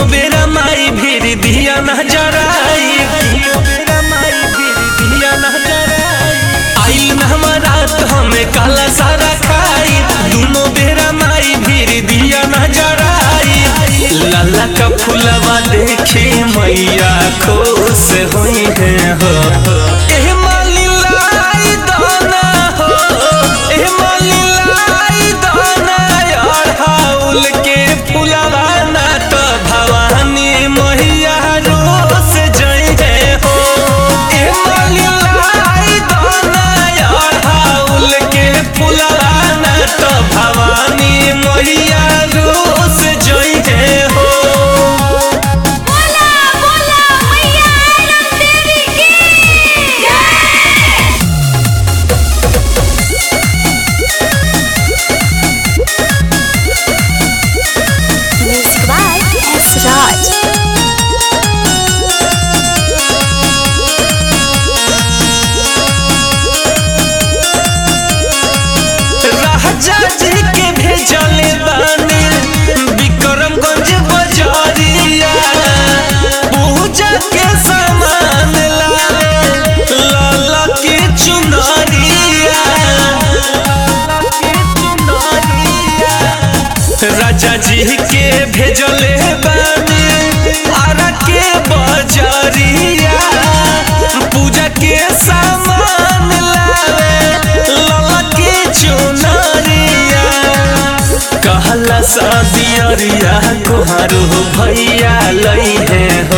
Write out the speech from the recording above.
बेरा माई भीर दिया न जराई तीनों बेरा माई भीर दिया न जराई आइल न हमारा तो हमें काला सारा खाई दोनों बेरा माई भीर दिया न जराई लाला का फुलवा देखे मैया खुश हुई है हो एह माली लाई दाना हो एह माली लाई दाना यार हाउल के फुलवा ना तो भवानी मैया रोस जई है हो एह माली लाई दाना यार हाउल के फुलवा ना तो भवानी मैया रोस जई है हो बोला बोला मैया आनंद देवी की जय music by S Raj Raja ji के भेजले बानी विक्रमगंज बजारिया पूजा के सामान लावे लाला के चुनरिया राजा जी के भेजले बानी आरा के बजारिया पूजा के सामान लावे लाला के चुनरिया कहला शादियरिया कोहारू भैया लई है